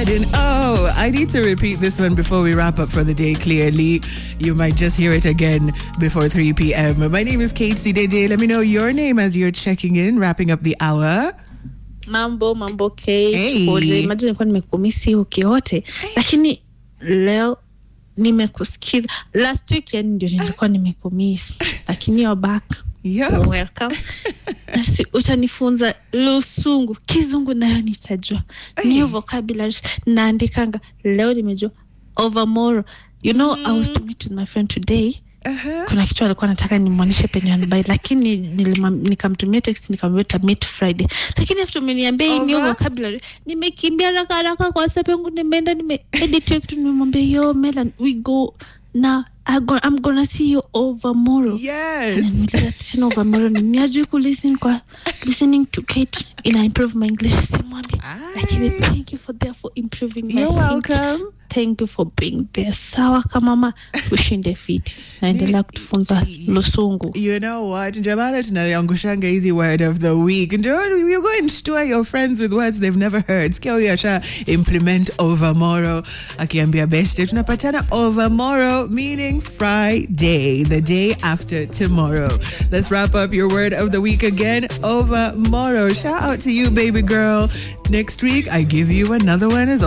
garden. Oh, I need to repeat this one before we wrap up for the day clearly. You might just hear it again before 3 p.m. My name is Kate CDJ. Let me know your name as you're checking in, wrapping up the hour. Mambo mambo Kate. Hey. Pole. Imagine nilikuwa nimekumisi wiki yote lakini leo nimekusikiza. Last week yani ndio nilikuwa nimekumisi, lakini you're back. Yep. Welcome. Nasi utanifunza Lusungu, Kizungu nayo nitajua. New vocabularies naandikanga. Leo nimejua overmorrow. You know, I was to meet with my friend today Uh-huh. kuna kitu alikuwa nataka nimwonyeshe penye anabai lakini nilimwam- nikamtumia text nikamwambia tutamit friday lakini after umeniambia hii new Over? vocabulary nimekimbia haraka haraka kwa whatsapp yangu nimeenda nimeedit hiyo kitu nimemwambia yo melan we go now I go, I'm gonna see you over tomorrow Yes. Ananiuliza tena over tomorrow ni ni ajui kulisten kwa listening to Kate ina improve my English simwambia lakini thank you for there for improving my You're English welcome. thank you for being there sawa kamama ushinde fiti naendelea kutufunza lusungu You know what? Ndio maana tunaliangushanga hizi word of the week. Ndio you go and stir your friends with words they've never heard. Sikia huyu asha implement overmorrow. Akiambia beshte tunapatana overmorrow meaning Friday, the day after tomorrow. Let's wrap up your word of the week again. Overmorrow. Shout out to you baby girl. Next week I give you another one as